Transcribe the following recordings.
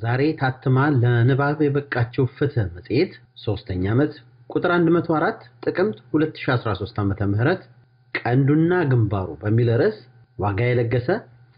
ዛሬ ታትማ ለንባብ የበቃችው ፍትህ መጽሔት ሶስተኛ ዓመት ቁጥር 104 ጥቅምት 2013 ዓ.ም ቀንዱና ግንባሩ በሚል ርዕስ ዋጋ የለገሰ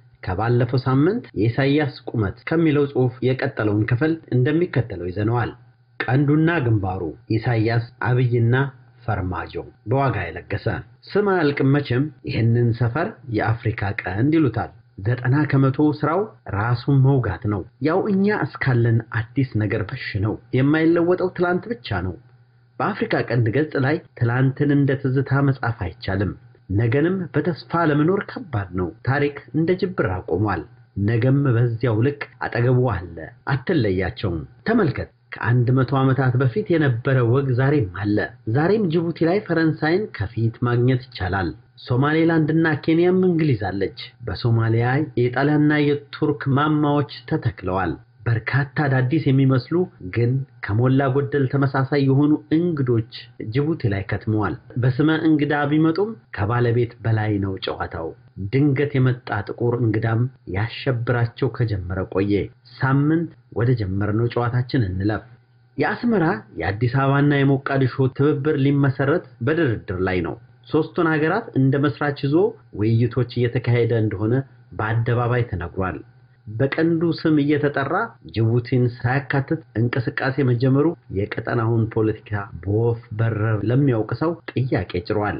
ከባለፈው ሳምንት የኢሳይያስ ቁመት ከሚለው ጽሑፍ የቀጠለውን ክፍል እንደሚከተለው ይዘነዋል። ቀንዱና ግንባሩ ኢሳይያስ፣ አብይና ፈርማጆ በዋጋ የለገሰ ስም አያልቅም መቼም። ይህንን ሰፈር የአፍሪካ ቀንድ ይሉታል። ዘጠና ከመቶ ስራው ራሱን መውጋት ነው። ያው እኛ እስካለን አዲስ ነገር በሽ ነው። የማይለወጠው ትላንት ብቻ ነው። በአፍሪካ ቀንድ ገጽ ላይ ትላንትን እንደ ትዝታ መጻፍ አይቻልም። ነገንም በተስፋ ለመኖር ከባድ ነው። ታሪክ እንደ ጅብራ ቆሟል። ነገም በዚያው ልክ አጠገቡ አለ። አትለያቸውም። ተመልከት። ከአንድ መቶ ዓመታት በፊት የነበረ ወግ ዛሬም አለ። ዛሬም ጅቡቲ ላይ ፈረንሳይን ከፊት ማግኘት ይቻላል። ሶማሌላንድና ኬንያም እንግሊዝ አለች። በሶማሊያ የጣሊያንና የቱርክ ማማዎች ተተክለዋል። በርካታ አዳዲስ የሚመስሉ ግን ከሞላ ጎደል ተመሳሳይ የሆኑ እንግዶች ጅቡቲ ላይ ከትመዋል። በስመ እንግዳ ቢመጡም ከባለቤት በላይ ነው ጨዋታው። ድንገት የመጣ ጥቁር እንግዳም ያሸብራቸው ከጀመረ ቆየ። ሳምንት ወደ ጀመርነው ጨዋታችን እንለፍ። የአስመራ የአዲስ አበባና የሞቃዲሾ ትብብር ሊመሰረት በድርድር ላይ ነው። ሶስቱን ሀገራት እንደ መስራች ይዞ ውይይቶች እየተካሄደ እንደሆነ በአደባባይ ተነግሯል። በቀንዱ ስም እየተጠራ ጅቡቲን ሳያካትት እንቅስቃሴ መጀመሩ የቀጠናውን ፖለቲካ በወፍ በረር ለሚያውቅ ሰው ጥያቄ ጭሯል።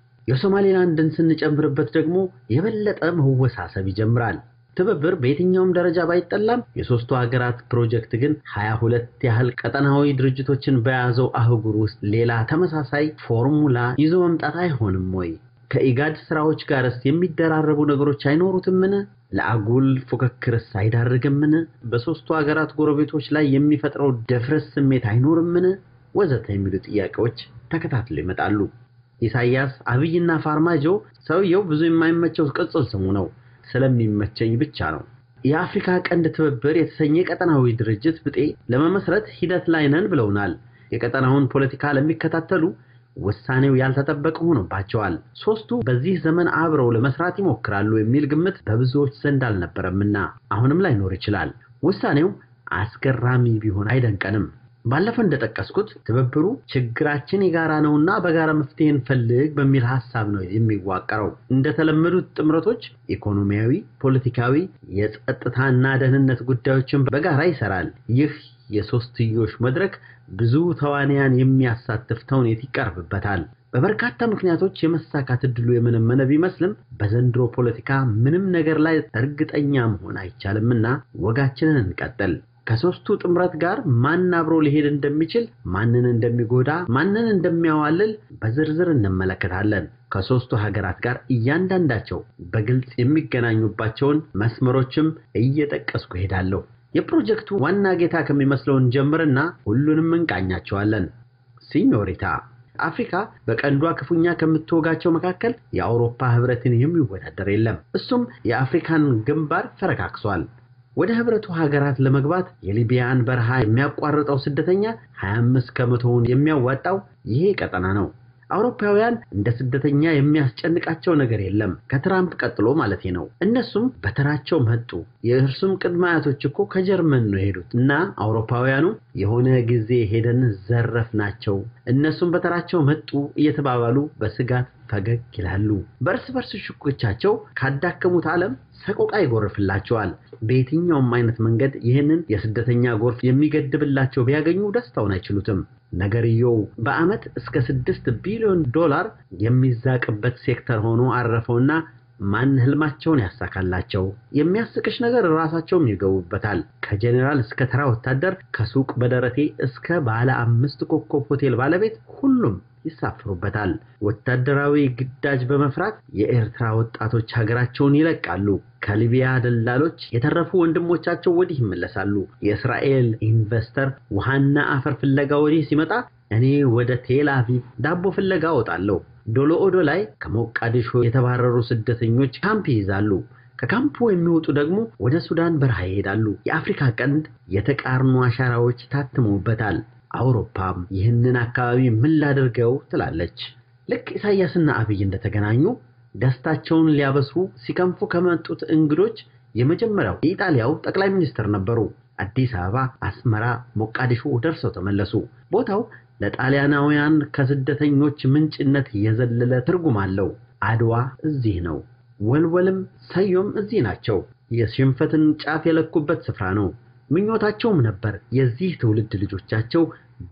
የሶማሌላንድን ስንጨምርበት ደግሞ የበለጠ መወሳሰብ ይጀምራል። ትብብር በየትኛውም ደረጃ ባይጠላም የሶስቱ ሀገራት ፕሮጀክት ግን ሀያ ሁለት ያህል ቀጠናዊ ድርጅቶችን በያዘው አህጉር ውስጥ ሌላ ተመሳሳይ ፎርሙላ ይዞ መምጣት አይሆንም ወይ? ከኢጋድ ስራዎች ጋርስ የሚደራረቡ ነገሮች አይኖሩትምን? ለአጉል ፉክክርስ አይዳርግምን? በሶስቱ ሀገራት ጎረቤቶች ላይ የሚፈጥረው ደፍረስ ስሜት አይኖርምን? ወዘተ የሚሉ ጥያቄዎች ተከታትለው ይመጣሉ። ኢሳይያስ፣ አብይና ፋርማጆ ሰውየው ብዙ የማይመቸው ቅጽል ስሙ ነው። ስለሚመቸኝ ብቻ ነው። የአፍሪካ ቀንድ ትብብር የተሰኘ ቀጠናዊ ድርጅት ብጤ ለመመስረት ሂደት ላይ ነን ብለውናል። የቀጠናውን ፖለቲካ ለሚከታተሉ ውሳኔው ያልተጠበቀ ሆኖባቸዋል። ሶስቱ በዚህ ዘመን አብረው ለመስራት ይሞክራሉ የሚል ግምት በብዙዎች ዘንድ አልነበረምና አሁንም ላይኖር ይችላል። ውሳኔው አስገራሚ ቢሆን አይደንቀንም። ባለፈው እንደጠቀስኩት ትብብሩ ችግራችን የጋራ ነውና በጋራ መፍትሄ እንፈልግ በሚል ሀሳብ ነው የሚዋቀረው። እንደተለመዱት ጥምረቶች ኢኮኖሚያዊ፣ ፖለቲካዊ፣ የጸጥታና ደህንነት ጉዳዮችን በጋራ ይሰራል። ይህ የሶስትዮሽ መድረክ ብዙ ተዋንያን የሚያሳትፍ ተውኔት ይቀርብበታል። በበርካታ ምክንያቶች የመሳካት እድሉ የመነመነ ቢመስልም በዘንድሮ ፖለቲካ ምንም ነገር ላይ እርግጠኛ መሆን አይቻልምና ወጋችንን እንቀጥል። ከሶስቱ ጥምረት ጋር ማን አብሮ ሊሄድ እንደሚችል፣ ማንን እንደሚጎዳ፣ ማንን እንደሚያዋልል በዝርዝር እንመለከታለን። ከሶስቱ ሀገራት ጋር እያንዳንዳቸው በግልጽ የሚገናኙባቸውን መስመሮችም እየጠቀስኩ እሄዳለሁ። የፕሮጀክቱ ዋና ጌታ ከሚመስለውን ጀምርና ሁሉንም እንቃኛቸዋለን። ሲኞሪታ አፍሪካ በቀንዷ ክፉኛ ከምትወጋቸው መካከል የአውሮፓ ህብረትን የሚወዳደር የለም። እሱም የአፍሪካን ግንባር ፈረካክሷል። ወደ ህብረቱ ሀገራት ለመግባት የሊቢያን በረሃ የሚያቋርጠው ስደተኛ 25 ከመቶውን የሚያዋጣው ይሄ ቀጠና ነው። አውሮፓውያን እንደ ስደተኛ የሚያስጨንቃቸው ነገር የለም፣ ከትራምፕ ቀጥሎ ማለት ነው። እነሱም በተራቸው መጡ። የእርሱም ቅድመ አያቶች እኮ ከጀርመን ነው የሄዱት እና አውሮፓውያኑ የሆነ ጊዜ ሄደን ዘረፍ ናቸው፣ እነሱም በተራቸው መጡ እየተባባሉ በስጋት ፈገግ ይላሉ። በእርስ በርስ ሽኩቻቸው ካዳከሙት ዓለም ሰቆቃ ይጎርፍላቸዋል። በየትኛውም አይነት መንገድ ይህንን የስደተኛ ጎርፍ የሚገድብላቸው ቢያገኙ ደስታውን አይችሉትም። ነገርየው በዓመት እስከ ስድስት ቢሊዮን ዶላር የሚዛቅበት ሴክተር ሆኖ አረፈውና ማን ህልማቸውን ያሳካላቸው? የሚያስቅሽ ነገር ራሳቸውም ይገቡበታል። ከጄኔራል እስከ ተራ ወታደር፣ ከሱቅ በደረቴ እስከ ባለ አምስት ኮከብ ሆቴል ባለቤት ሁሉም ይሳፍሩበታል። ወታደራዊ ግዳጅ በመፍራት የኤርትራ ወጣቶች ሀገራቸውን ይለቃሉ። ከሊቢያ ደላሎች የተረፉ ወንድሞቻቸው ወዲህ ይመለሳሉ። የእስራኤል ኢንቨስተር ውሃና አፈር ፍለጋ ወዲህ ሲመጣ እኔ ወደ ቴል አቪቭ ዳቦ ፍለጋ እወጣለሁ። ዶሎ ኦዶ ላይ ከሞቃዲሾ የተባረሩ ስደተኞች ካምፕ ይይዛሉ። ከካምፑ የሚወጡ ደግሞ ወደ ሱዳን በረሃ ይሄዳሉ። የአፍሪካ ቀንድ የተቃርኖ አሻራዎች ታትመውበታል። አውሮፓም ይህንን አካባቢ ምን ላድርገው ትላለች። ልክ ኢሳያስና አብይ እንደተገናኙ ደስታቸውን ሊያበስሩ ሲከንፉ ከመጡት እንግዶች የመጀመሪያው የኢጣሊያው ጠቅላይ ሚኒስትር ነበሩ። አዲስ አበባ፣ አስመራ፣ ሞቃዲሾ ደርሰው ተመለሱ። ቦታው ለጣሊያናውያን ከስደተኞች ምንጭነት የዘለለ ትርጉም አለው። አድዋ እዚህ ነው። ወልወልም ሰዮም እዚህ ናቸው። የሽንፈትን ጫፍ የለኩበት ስፍራ ነው። ምኞታቸውም ነበር የዚህ ትውልድ ልጆቻቸው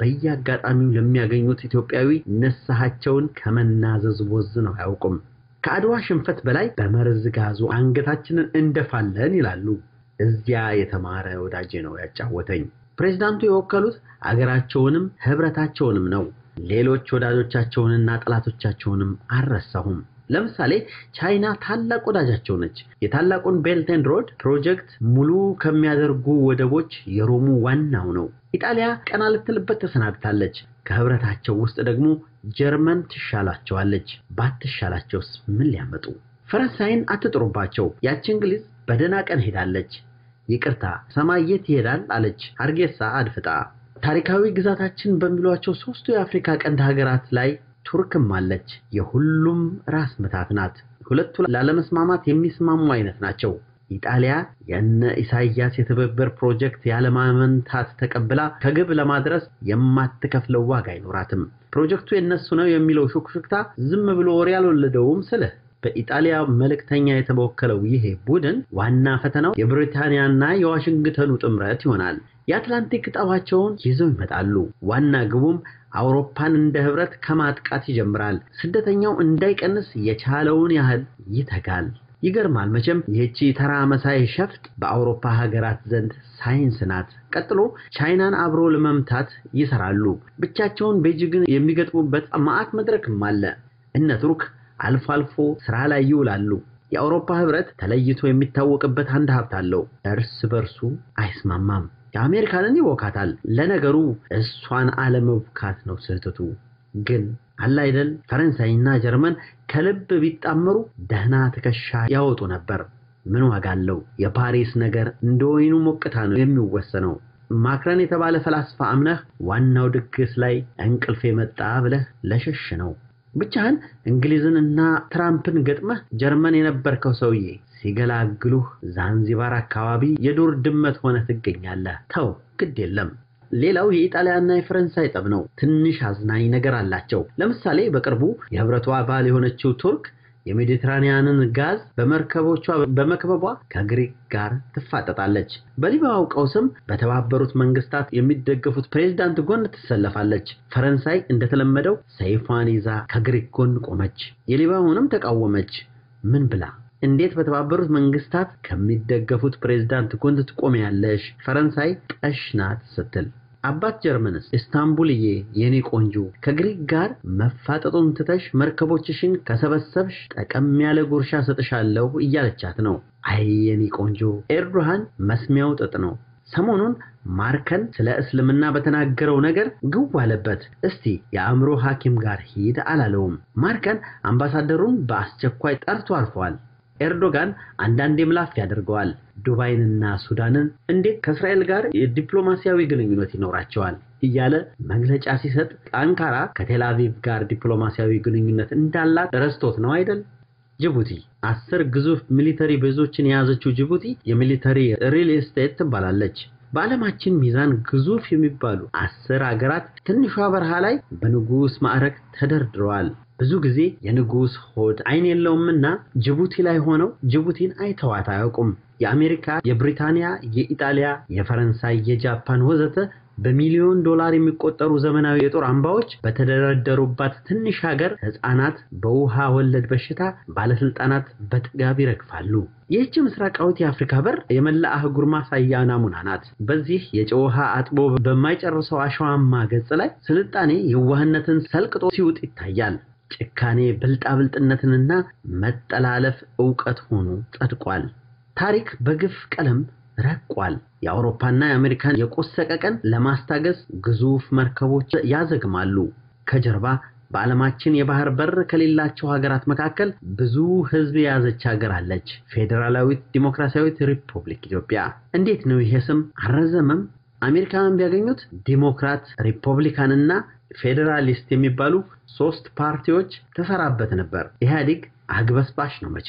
በየአጋጣሚው ለሚያገኙት ኢትዮጵያዊ ንስሐቸውን ከመናዘዝ ቦዝነው አያውቁም። ከአድዋ ሽንፈት በላይ በመርዝ ጋዙ አንገታችንን እንደፋለን ይላሉ። እዚያ የተማረ ወዳጄ ነው ያጫወተኝ። ፕሬዝዳንቱ የወከሉት አገራቸውንም ህብረታቸውንም ነው። ሌሎች ወዳጆቻቸውንና ጠላቶቻቸውንም አልረሳሁም። ለምሳሌ ቻይና ታላቅ ወዳጃቸው ነች። የታላቁን ቤልት ኤንድ ሮድ ፕሮጀክት ሙሉ ከሚያደርጉ ወደቦች የሮሙ ዋናው ነው። ኢጣሊያ ቀና ልትልበት ተሰናድታለች። ከህብረታቸው ውስጥ ደግሞ ጀርመን ትሻላቸዋለች። ባትሻላቸውስ ምን ሊያመጡ? ፈረንሳይን አትጥሩባቸው። ያቺ እንግሊዝ በደህና ቀን ሄዳለች። ይቅርታ ሰማይ የት ይሄዳል አለች ሀርጌሳ አድፍጣ። ታሪካዊ ግዛታችን በሚሏቸው ሶስቱ የአፍሪካ ቀንድ ሀገራት ላይ ቱርክም አለች። የሁሉም ራስ ምታት ናት። ሁለቱ ላለመስማማት የሚስማሙ አይነት ናቸው። ኢጣሊያ የነ ኢሳያስ የትብብር ፕሮጀክት ያለማመንታት ተቀብላ ከግብ ለማድረስ የማትከፍለው ዋጋ አይኖራትም። ፕሮጀክቱ የነሱ ነው የሚለው ሹክሹክታ ዝም ብሎ ወሬ አልወለደውም ስልህ በኢጣሊያ መልእክተኛ የተወከለው ይሄ ቡድን ዋና ፈተናው የብሪታንያና የዋሽንግተኑ ጥምረት ይሆናል። የአትላንቲክ ጠባቸውን ይዘው ይመጣሉ። ዋና ግቡም አውሮፓን እንደ ህብረት ከማጥቃት ይጀምራል። ስደተኛው እንዳይቀንስ የቻለውን ያህል ይተጋል። ይገርማል መቼም ይህቺ ተራ መሳይ ሸፍጥ በአውሮፓ ሀገራት ዘንድ ሳይንስ ናት። ቀጥሎ ቻይናን አብሮ ለመምታት ይሰራሉ። ብቻቸውን ቤጂግን የሚገጥሙበት ማዕት መድረክም አለ። እነ ቱርክ አልፎ አልፎ ስራ ላይ ይውላሉ። የአውሮፓ ህብረት ተለይቶ የሚታወቅበት አንድ ሀብት አለው። እርስ በርሱ አይስማማም። የአሜሪካንን ይወካታል። ለነገሩ እሷን አለመውካት ነው ስህተቱ። ግን አለ አይደል ፈረንሳይና ጀርመን ከልብ ቢጣመሩ ደህና ትከሻ ያወጡ ነበር። ምን ዋጋ አለው? የፓሪስ ነገር እንደ ወይኑ ሞቅታ ነው የሚወሰነው። ማክረን የተባለ ፈላስፋ አምነህ ዋናው ድግስ ላይ እንቅልፍ የመጣ ብለህ ለሸሽ ነው። ብቻህን እንግሊዝን እና ትራምፕን ገጥመህ ጀርመን የነበርከው ሰውዬ ሲገላግሉህ ዛንዚባር አካባቢ የዱር ድመት ሆነ ትገኛለህ። ተው ግድ የለም። ሌላው የኢጣሊያና የፈረንሳይ ጠብ ነው። ትንሽ አዝናኝ ነገር አላቸው። ለምሳሌ በቅርቡ የህብረቱ አባል የሆነችው ቱርክ የሜዲትራኒያንን ጋዝ በመርከቦቿ በመክበቧ ከግሪክ ጋር ትፋጠጣለች። በሊቢያው ቀውስም በተባበሩት መንግስታት የሚደገፉት ፕሬዝዳንት ጎን ትሰለፋለች። ፈረንሳይ እንደተለመደው ሰይፏን ይዛ ከግሪክ ጎን ቆመች። የሊቢያውንም ተቃወመች። ምን ብላ? እንዴት በተባበሩት መንግስታት ከሚደገፉት ፕሬዝዳንት ጎን ትቆሚያለሽ? ፈረንሳይ ጠሽ ናት ስትል አባት ጀርመንስ ኢስታንቡልዬ የኔ ቆንጆ ከግሪክ ጋር መፋጠጡን ትተሽ መርከቦችሽን ከሰበሰብሽ ጠቀም ያለ ጉርሻ ሰጥሻለሁ እያለቻት ነው። አይ የኔ ቆንጆ ኤርዶሃን መስሚያው ጥጥ ነው። ሰሞኑን ማርከን ስለ እስልምና በተናገረው ነገር ግው አለበት። እስቲ የአእምሮ ሐኪም ጋር ሂድ አላለውም። ማርከን አምባሳደሩን በአስቸኳይ ጠርቶ አልፈዋል። ኤርዶጋን አንዳንዴ ምላፍ ያደርገዋል። ዱባይንና ሱዳንን እንዴት ከእስራኤል ጋር የዲፕሎማሲያዊ ግንኙነት ይኖራቸዋል እያለ መግለጫ ሲሰጥ አንካራ ከቴልአቪቭ ጋር ዲፕሎማሲያዊ ግንኙነት እንዳላት ረስቶት ነው አይደል? ጅቡቲ አስር ግዙፍ ሚሊተሪ ቤዞችን የያዘችው ጅቡቲ የሚሊተሪ ሪል ስቴት ትባላለች። በዓለማችን ሚዛን ግዙፍ የሚባሉ አስር አገራት ትንሿ በረሃ ላይ በንጉሥ ማዕረግ ተደርድረዋል። ብዙ ጊዜ የንጉሥ ሆድ አይን የለውምና ጅቡቲ ላይ ሆነው ጅቡቲን አይተዋት አያውቁም። የአሜሪካ፣ የብሪታንያ፣ የኢጣሊያ፣ የፈረንሳይ፣ የጃፓን ወዘተ በሚሊዮን ዶላር የሚቆጠሩ ዘመናዊ የጦር አምባዎች በተደረደሩባት ትንሽ ሀገር ሕፃናት በውሃ ወለድ በሽታ፣ ባለስልጣናት በጥጋብ ይረግፋሉ። ይህች ምስራቃዊት የአፍሪካ በር የመላ አህጉር ማሳያ ናሙና ናት። በዚህ የጨው ውሃ አጥቦ በማይጨርሰው አሸዋማ ገጽ ላይ ስልጣኔ የዋህነትን ሰልቅጦ ሲውጥ ይታያል። ጭካኔ ብልጣብልጥነትንና መጠላለፍ ዕውቀት ሆኖ ጸድቋል። ታሪክ በግፍ ቀለም ረቋል። የአውሮፓና የአሜሪካን የቆሰቀ ቀን ለማስታገስ ግዙፍ መርከቦች ያዘግማሉ። ከጀርባ በዓለማችን የባህር በር ከሌላቸው ሀገራት መካከል ብዙ ሕዝብ የያዘች ሀገር አለች። ፌዴራላዊት ዲሞክራሲያዊት ሪፑብሊክ ኢትዮጵያ። እንዴት ነው ይሄ ስም አልረዘመም? አሜሪካን ቢያገኙት ዲሞክራት፣ ሪፐብሊካንና ፌዴራሊስት የሚባሉ ሶስት ፓርቲዎች ተሰራበት ነበር። ኢህአዴግ አግበስባሽ ነው መቼም።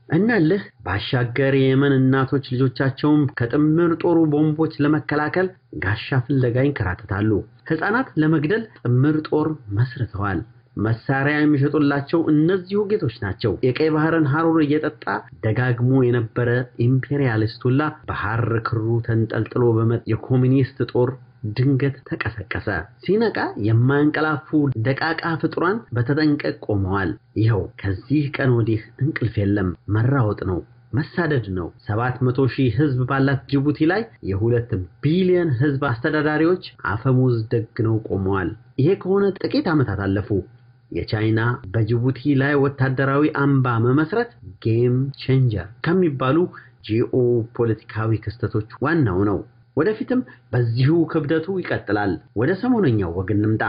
እናልህ ባሻገር የየመን እናቶች ልጆቻቸውን ከጥምር ጦሩ ቦምቦች ለመከላከል ጋሻ ፍለጋ ይንከራተታሉ። ሕፃናት ለመግደል ጥምር ጦር መስርተዋል። መሳሪያ የሚሸጡላቸው እነዚሁ ጌቶች ናቸው። የቀይ ባህርን ሐሩር እየጠጣ ደጋግሞ የነበረ ኢምፔሪያሊስት ሁላ በሐር ክሩ ተንጠልጥሎ በመጥ የኮሚኒስት ጦር ድንገት ተቀሰቀሰ። ሲነቃ የማያንቀላፉ ደቃቃ ፍጡራን በተጠንቀቅ ቆመዋል። ይኸው ከዚህ ቀን ወዲህ እንቅልፍ የለም፣ መራወጥ ነው፣ መሳደድ ነው። ሰባት መቶ ሺህ ህዝብ ባላት ጅቡቲ ላይ የሁለት ቢሊዮን ህዝብ አስተዳዳሪዎች አፈሙዝ ደግነው ቆመዋል። ይሄ ከሆነ ጥቂት ዓመታት አለፉ። የቻይና በጅቡቲ ላይ ወታደራዊ አምባ መመስረት ጌም ቼንጀር ከሚባሉ ጂኦ ፖለቲካዊ ክስተቶች ዋናው ነው። ወደፊትም በዚሁ ክብደቱ ይቀጥላል። ወደ ሰሞነኛው ወግ እንምጣ።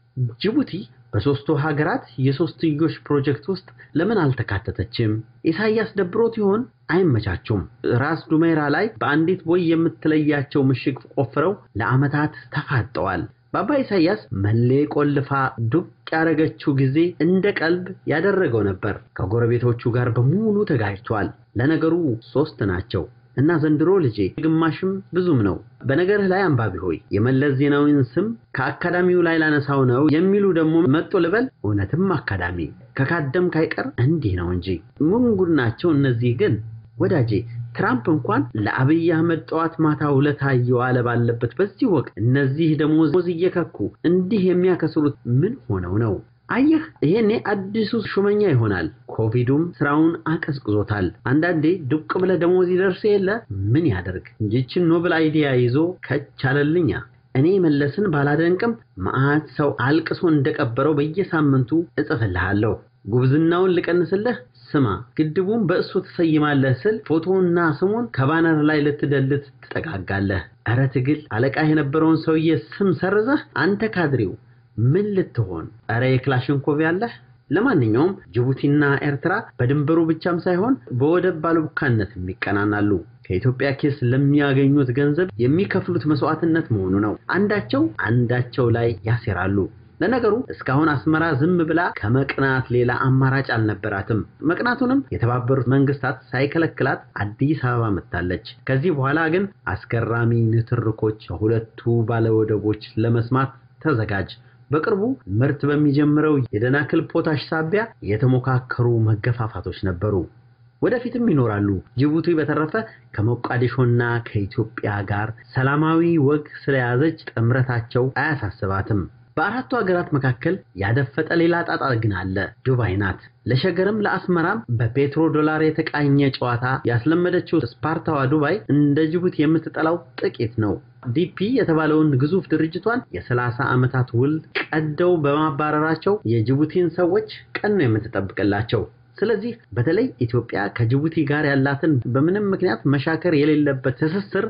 ጅቡቲ በሦስቱ ሀገራት የሦስትዮሽ ፕሮጀክት ውስጥ ለምን አልተካተተችም? ኢሳያስ ደብሮት ይሆን? አይመቻቹም። ራስ ዱሜራ ላይ በአንዲት ቦይ የምትለያቸው ምሽግ ቆፍረው ለዓመታት ተፋጠዋል። በአባ ኢሳያስ መሌ ቆልፋ ዱቅ ያደረገችው ጊዜ እንደ ቀልብ ያደረገው ነበር። ከጎረቤቶቹ ጋር በሙሉ ተጋጅቷል። ለነገሩ ሦስት ናቸው እና ዘንድሮ ልጄ ግማሽም ብዙም ነው። በነገርህ ላይ አንባቢ ሆይ የመለስ ዜናዊን ስም ከአካዳሚው ላይ ላነሳው ነው የሚሉ ደግሞ መጦ ልበል። እውነትም አካዳሚ ከካደም ካይቀር እንዲህ ነው እንጂ ምን ጉድ ናቸው እነዚህ ግን ወዳጄ። ትራምፕ እንኳን ለአብይ አህመድ ጠዋት ማታ ውለታ እየዋለ ባለበት በዚህ ወቅት እነዚህ ደሞዝ እየከኩ እንዲህ የሚያከስሩት ምን ሆነው ነው? አየህ ይሄኔ አዲሱ ሹመኛ ይሆናል። ኮቪዱም ስራውን አቀዝቅዞታል። አንዳንዴ ዱቅ ብለህ ደሞዝ ይደርስ የለ ምን ያደርግ እንጂችን ኖብል አይዲያ ይዞ ከቻለልኛ እኔ መለስን ባላደንቅም መዓት ሰው አልቅሶ እንደቀበረው በየሳምንቱ እጽፍልሃለሁ። ጉብዝናውን ልቀንስልህ። ስማ ግድቡን በእሱ ትሰይማለህ ስል ፎቶና ስሙን ከባነር ላይ ልትደልት ትጠጋጋለህ። ኧረ ትግል አለቃ የነበረውን ሰውዬ ስም ሰርዘህ አንተ ካድሬው ምን ልትሆን? ኧረ የክላሽንኮቭ ያለህ። ለማንኛውም ጅቡቲና ኤርትራ በድንበሩ ብቻም ሳይሆን በወደብ ባለቡካነት ይቀናናሉ። ከኢትዮጵያ ኪስ ለሚያገኙት ገንዘብ የሚከፍሉት መስዋዕትነት መሆኑ ነው። አንዳቸው አንዳቸው ላይ ያሴራሉ። ለነገሩ እስካሁን አስመራ ዝም ብላ ከመቅናት ሌላ አማራጭ አልነበራትም። መቅናቱንም የተባበሩት መንግስታት ሳይከለክላት አዲስ አበባ መጥታለች። ከዚህ በኋላ ግን አስገራሚ ንትርኮች ከሁለቱ ባለወደቦች ለመስማት ተዘጋጅ። በቅርቡ ምርት በሚጀምረው የደናክል ፖታሽ ሳቢያ የተሞካከሩ መገፋፋቶች ነበሩ፣ ወደፊትም ይኖራሉ። ጅቡቲ በተረፈ ከሞቃዲሾና ከኢትዮጵያ ጋር ሰላማዊ ወግ ስለያዘች ጥምረታቸው አያሳስባትም። በአራቱ ሀገራት መካከል ያደፈጠ ሌላ ጣጣ ግን አለ። ዱባይ ናት። ለሸገርም ለአስመራም በፔትሮ ዶላር የተቃኘ ጨዋታ ያስለመደችው ስፓርታዋ ዱባይ እንደ ጅቡቲ የምትጠላው ጥቂት ነው። ዲፒ የተባለውን ግዙፍ ድርጅቷን የሰላሳ ዓመታት ውል ቀደው በማባረራቸው የጅቡቲን ሰዎች ቀን ነው የምትጠብቅላቸው። ስለዚህ በተለይ ኢትዮጵያ ከጅቡቲ ጋር ያላትን በምንም ምክንያት መሻከር የሌለበት ትስስር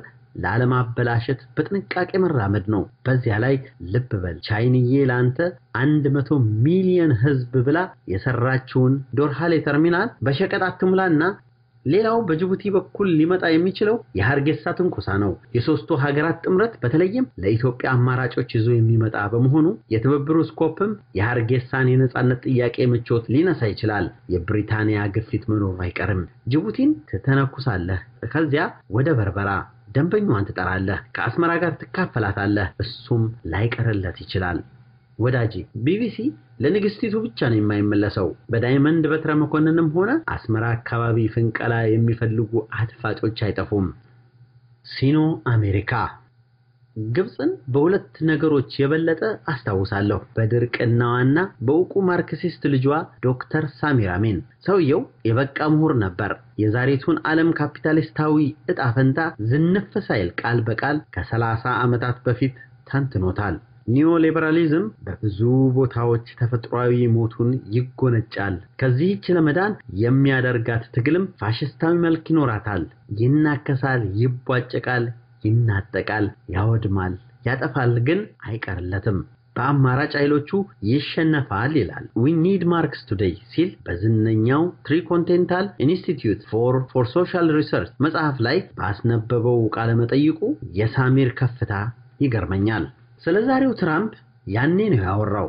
ላለማበላሸት በጥንቃቄ መራመድ ነው። በዚያ ላይ ልብ በል ቻይንዬ ለአንተ አንድ መቶ ሚሊዮን ሕዝብ ብላ የሰራችውን ዶርሃሌ ተርሚናል በሸቀጥ አትሙላና ሌላው በጅቡቲ በኩል ሊመጣ የሚችለው የሀርጌሳ ትንኮሳ ነው። የሶስቱ ሀገራት ጥምረት በተለይም ለኢትዮጵያ አማራጮች ይዞ የሚመጣ በመሆኑ የትብብሩ ስኮፕም የሀርጌሳን የነጻነት ጥያቄ ምቾት ሊነሳ ይችላል። የብሪታንያ ግፊት መኖሩ አይቀርም። ጅቡቲን ትተነኩሳለህ፣ ከዚያ ወደ በርበራ ደንበኛዋን ትጠራለህ፣ ከአስመራ ጋር ትካፈላታለህ። እሱም ላይቀርለት ይችላል። ወዳጄ ቢቢሲ ለንግስቲቱ ብቻ ነው የማይመለሰው። በዳይመንድ በትረ መኮንንም ሆነ አስመራ አካባቢ ፍንቀላ የሚፈልጉ አድፋጮች አይጠፉም። ሲኖ አሜሪካ ግብፅን በሁለት ነገሮች የበለጠ አስታውሳለሁ፣ በድርቅናዋና በእውቁ ማርክሲስት ልጇ ዶክተር ሳሚር አሜን። ሰውየው የበቃ ምሁር ነበር። የዛሬቱን ዓለም ካፒታሊስታዊ ዕጣ ፈንታ ዝንፍ ሳይል ቃል በቃል ከሰላሳ ዓመታት በፊት ተንትኖታል። ኒዮሊበራሊዝም በብዙ ቦታዎች ተፈጥሯዊ ሞቱን ይጎነጫል። ከዚህች ለመዳን የሚያደርጋት ትግልም ፋሽስታዊ መልክ ይኖራታል። ይናከሳል፣ ይቧጨቃል፣ ይናጠቃል፣ ያወድማል፣ ያጠፋል፣ ግን አይቀርለትም። በአማራጭ ኃይሎቹ ይሸነፋል ይላል ዊ ኒድ ማርክስ ቱዴይ ሲል በዝነኛው ትሪኮንቲኔንታል ኢንስቲትዩት ፎር ፎር ሶሻል ሪሰርች መጽሐፍ ላይ ባስነበበው ቃለመጠይቁ የሳሚር ከፍታ ይገርመኛል። ስለ ዛሬው ትራምፕ ያኔ ነው ያወራው።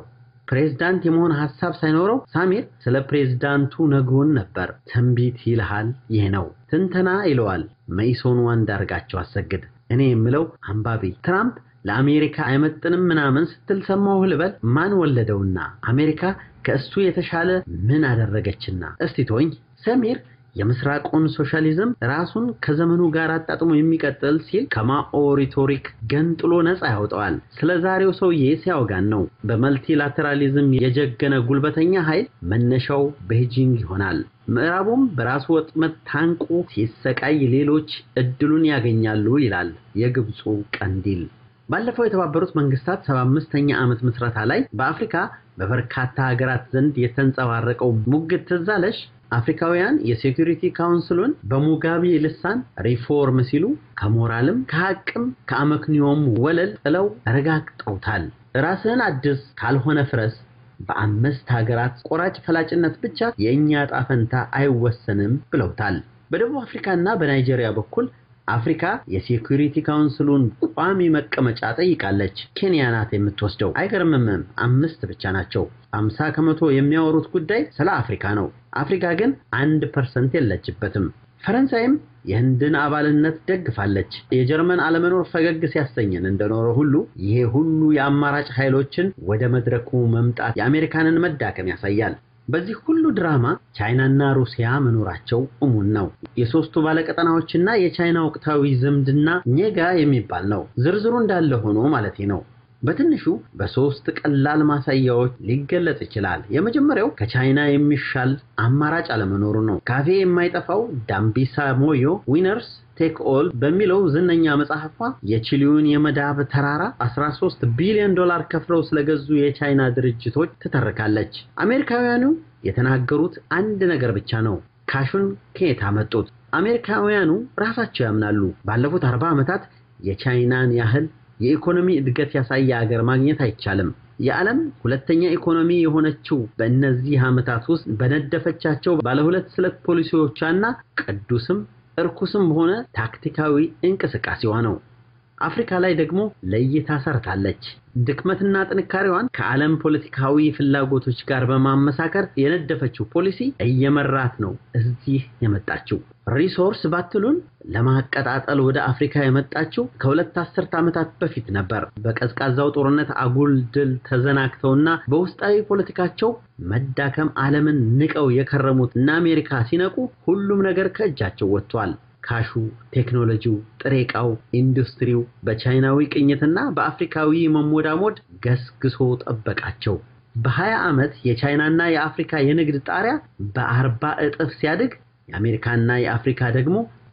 ፕሬዝዳንት የመሆን ሐሳብ ሳይኖረው ሳሚር ስለ ፕሬዝዳንቱ ነግሮን ነበር። ትንቢት ይልሃል ይህ ነው፣ ትንተና ይለዋል መኢሶኑ አንዳርጋቸው አሰግድ። እኔ የምለው አንባቢ ትራምፕ ለአሜሪካ አይመጥንም ምናምን ስትል ሰማሁ ልበል? ማን ወለደውና አሜሪካ ከእሱ የተሻለ ምን አደረገችና? እስቲ ተወኝ። ሰሚር የምስራቁን ሶሻሊዝም ራሱን ከዘመኑ ጋር አጣጥሞ የሚቀጥል ሲል ከማኦ ሪቶሪክ ገንጥሎ ነፃ ያወጣዋል። ስለ ዛሬው ሰውዬ ሲያወጋን ነው። በመልቲላተራሊዝም የጀገነ ጉልበተኛ ኃይል መነሻው ቤጂንግ ይሆናል። ምዕራቡም በራሱ ወጥመድ ታንቆ ሲሰቃይ ሌሎች እድሉን ያገኛሉ ይላል የግብፁ ቀንዲል። ባለፈው የተባበሩት መንግስታት 75ኛ ዓመት ምስረታ ላይ በአፍሪካ በበርካታ ሀገራት ዘንድ የተንጸባረቀው ሙግት ትዝ አለሽ? አፍሪካውያን የሴኩሪቲ ካውንስሉን በሙጋቤ ልሳን ሪፎርም ሲሉ ከሞራልም ከሐቅም ከአመክንዮም ወለል ጥለው ረጋግጠውታል። ራስህን አድስ ካልሆነ ፍረስ። በአምስት ሀገራት ቆራጭ ፈላጭነት ብቻ የእኛ ዕጣ ፈንታ አይወሰንም ብለውታል። በደቡብ አፍሪካና በናይጄሪያ በኩል አፍሪካ የሴኩሪቲ ካውንስሉን ቋሚ መቀመጫ ጠይቃለች። ኬንያ ናት የምትወስደው። አይገርምምም? አምስት ብቻ ናቸው። አምሳ ከመቶ የሚያወሩት ጉዳይ ስለ አፍሪካ ነው። አፍሪካ ግን አንድ ፐርሰንት የለችበትም። ፈረንሳይም የህንድን አባልነት ደግፋለች። የጀርመን አለመኖር ፈገግ ሲያሰኘን እንደኖረ ሁሉ ይሄ ሁሉ የአማራጭ ኃይሎችን ወደ መድረኩ መምጣት የአሜሪካንን መዳከም ያሳያል። በዚህ ሁሉ ድራማ ቻይናና ሩሲያ መኖራቸው እሙን ነው። የሶስቱ ባለቀጠናዎችና የቻይና ወቅታዊ ዝምድና ኔጋ የሚባል ነው። ዝርዝሩ እንዳለ ሆኖ ማለቴ ነው። በትንሹ በሶስት ቀላል ማሳያዎች ሊገለጽ ይችላል። የመጀመሪያው ከቻይና የሚሻል አማራጭ አለመኖሩ ነው። ካፌ የማይጠፋው ዳምቢሳ ሞዮ ዊነርስ ቴክ ኦል በሚለው ዝነኛ መጽሐፏ የቺሊውን የመዳብ ተራራ 13 ቢሊዮን ዶላር ከፍለው ስለገዙ የቻይና ድርጅቶች ትተርካለች። አሜሪካውያኑ የተናገሩት አንድ ነገር ብቻ ነው። ካሹን ከየት አመጡት? አሜሪካውያኑ ራሳቸው ያምናሉ። ባለፉት 40 ዓመታት የቻይናን ያህል የኢኮኖሚ እድገት ያሳየ ሀገር ማግኘት አይቻልም። የዓለም ሁለተኛ ኢኮኖሚ የሆነችው በእነዚህ ዓመታት ውስጥ በነደፈቻቸው ባለሁለት ስለት ፖሊሲዎቿና ቅዱስም እርኩስም ሆነ ታክቲካዊ እንቅስቃሴዋ ነው። አፍሪካ ላይ ደግሞ ለይታ ሰርታለች። ድክመትና ጥንካሬዋን ከዓለም ፖለቲካዊ ፍላጎቶች ጋር በማመሳከር የነደፈችው ፖሊሲ እየመራት ነው እዚህ የመጣችው። ሪሶርስ ባትሉን ለማቀጣጠል ወደ አፍሪካ የመጣችው ከሁለት አስርት ዓመታት በፊት ነበር። በቀዝቃዛው ጦርነት አጉል ድል ተዘናግተውና በውስጣዊ ፖለቲካቸው መዳከም ዓለምን ንቀው የከረሙት እነ አሜሪካ ሲነቁ ሁሉም ነገር ከእጃቸው ወጥቷል። ካሹ፣ ቴክኖሎጂው፣ ጥሬ ዕቃው፣ ኢንዱስትሪው በቻይናዊ ቅኝትና በአፍሪካዊ መሞዳሞድ ገስግሶ ጠበቃቸው። በ20 ዓመት የቻይናና የአፍሪካ የንግድ ጣሪያ በአርባ እጥፍ ሲያድግ የአሜሪካና የአፍሪካ ደግሞ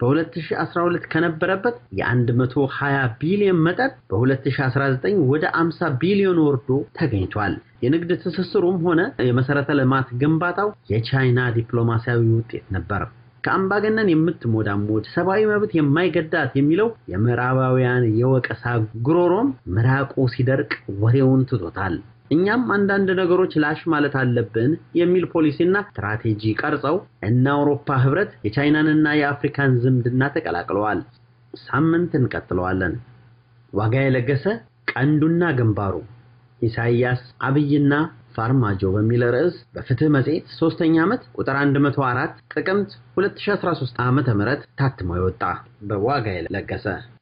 በ2012 ከነበረበት የ120 ቢሊዮን መጠን በ2019 ወደ 50 ቢሊዮን ወርዶ ተገኝቷል። የንግድ ትስስሩም ሆነ የመሰረተ ልማት ግንባታው የቻይና ዲፕሎማሲያዊ ውጤት ነበር። ከአምባገነን የምትሞዳሞድ ሰብአዊ መብት የማይገዳት የሚለው የምዕራባውያን የወቀሳ ጉሮሮም ምራቁ ሲደርቅ ወሬውን ትቶታል። እኛም አንዳንድ ነገሮች ላሽ ማለት አለብን የሚል ፖሊሲና ስትራቴጂ ቀርጸው እነ አውሮፓ ህብረት የቻይናንና የአፍሪካን ዝምድና ተቀላቅለዋል። ሳምንት እንቀጥለዋለን። ዋጋ የለገሰ ቀንዱና ግንባሩ ኢሳይያስ አብይና ፋርማጆ በሚል ርዕስ በፍትህ መጽሔት ሶስተኛ ዓመት ቁጥር 104 ጥቅምት 2013 ዓ.ም ታትሞ የወጣ በዋጋ የለገሰ